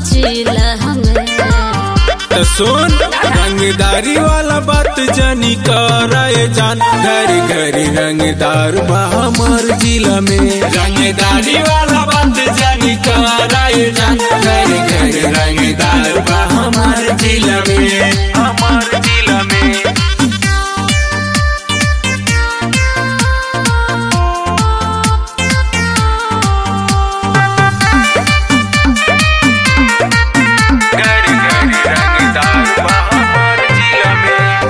जिला हमें तो सुन रंगदारी वाला बात जानी कराए जान घर घर रंगदार बा हमार जिला में रंगदारी वाला बात जानी कराए जान घर घर रंगदार बा हमार जिला में हमार जिला में घर घर रंगदार बा हमार जिला में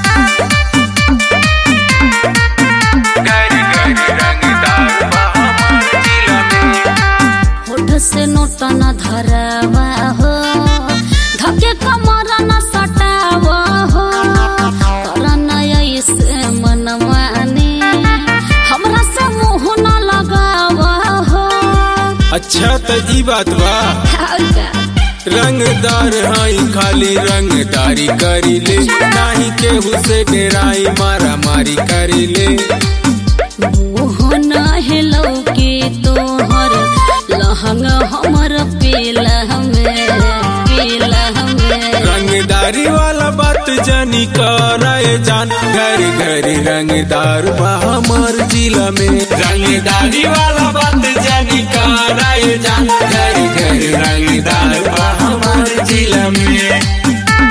घर घर रंगदार बा हमार जिला में होठ से नोट न धरावा हो धके कमर न सटावा हो करन ऐसे मनमानी हमरा से मुंह न लगावा हो अच्छा तो ई बात बा और का रंगदार हाई खाली रंगदारी करी ले नाही केहू से डेराई मारा मारी करी ले मुंह न हेलो के तोहर लहंगा हमर पीला हमें पीला हमें रंगदारी वाला बात जानी कराए जान घर घर रंगदार बा हमार जिला में रंगदारी वाला बात जानी कराए जान घर घर रंगदार बा हमार जिला में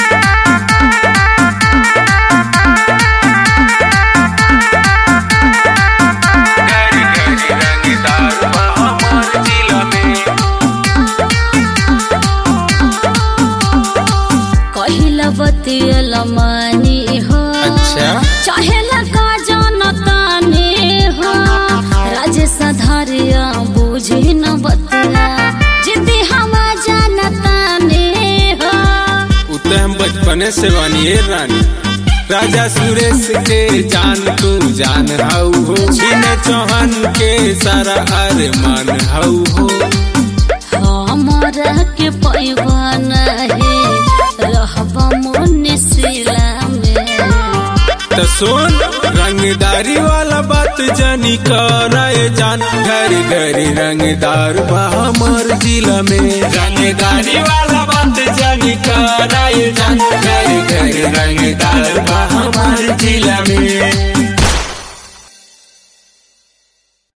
घर घर रंगदार बा हमार जिला में कहिला बतियल मानी हो अच्छा चाहे लगा जनताने हो राजेश धरिया बुझी न बतिया जिद्दी हम जनताने हो उते हम बचपने से बनिए रानी राजा सुरेश के जान तू जान हाउ हो बिन चौहान के सारा अरमान हाउ हो हमरा के पैबा नहीं रहबा मुनिसिला में तो सुन रंगदारी वाला बात जानी कराए जान घर घर रंगदार बा हमार जिला में रंगदारी वाला बात जानी कराए जान घर घर रंगदार बा हमार